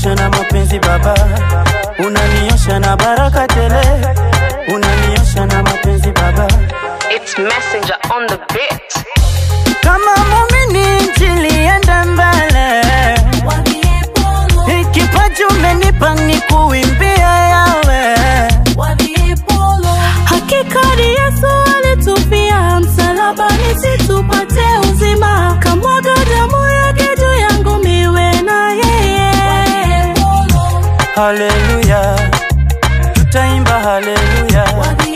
unaniosha na mapenzi Baba, unaniosha na baraka tele, unaniosha na mapenzi Baba. It's Messenger on the beat. Kama muumini injili enda mbele, kipaji umenipa ni kuimbia yawe Hakika ni Yesu alitufia msalabani situpate uzima, kamwaga damu yake juu yangu miwe na yeye. Haleluya, tutaimba haleluya,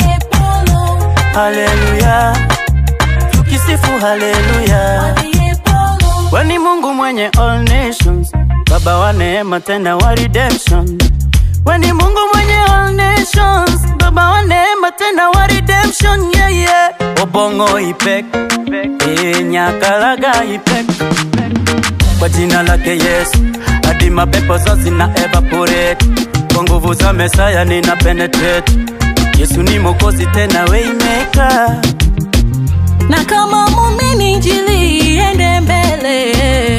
haleluya, tukisifu haleluya. Wewe ni Mungu mwenye all nations, Baba wa neema tena wa redemption. Wewe ni Mungu mwenye all nations, Baba wa neema tena wa redemption. Yeah, yeah. Obongo ipek, eh, nyakalaga ipek. Kwa jina lake Yesu, hadi mapepo zote zina evaporate. Kwa nguvu za Mesaya nina penetrate. Yesu ni Mwokozi tena waymaker. Na kama muumini injili iende mbele,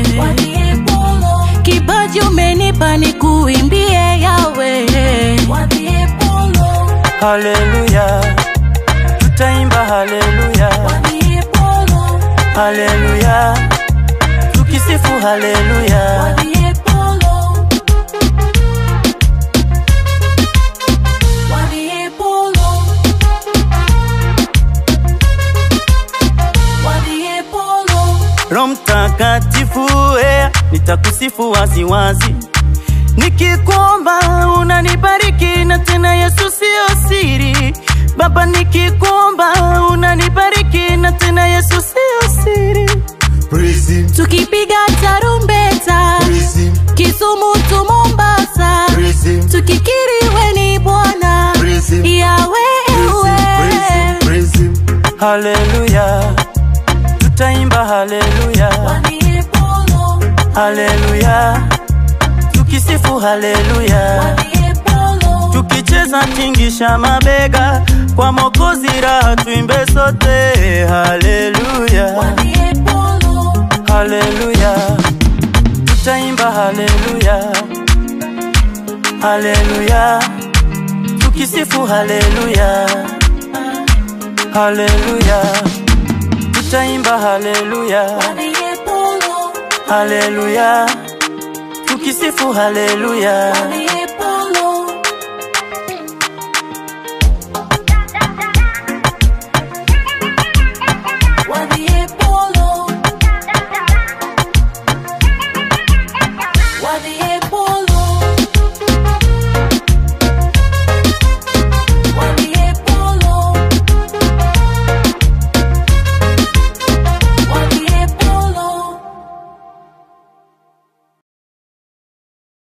kipaji umenipa ni kuimbie yawe. Haleluya, tutaimba haleluya, haleluya, tukisifu haleluya. Roho Mtakatifu, eh, nitakusifu waziwazi nikikuomba unanibariki, na tena Yesu sio siri. Baba, nikikuomba unanibariki, na tena Yesu sio siri. Praise him, Tukipiga tarumbeta praise him, Kisumu tu Mombasa, praise him, tukikiri we ni Bwana praise him, yawe praise him, ewe. praise him, Haleluya, tutaimba haleluya, haleluya, tukisifu haleluya, tukicheza tingisha mabega kwa Mwokozi, raha tuimbe sote haleluya, haleluya, tutaimba haleluya, haleluya, tukisifu haleluya, haleluya, tutaimba haleluya, haleluya, tukisifu haleluya. What the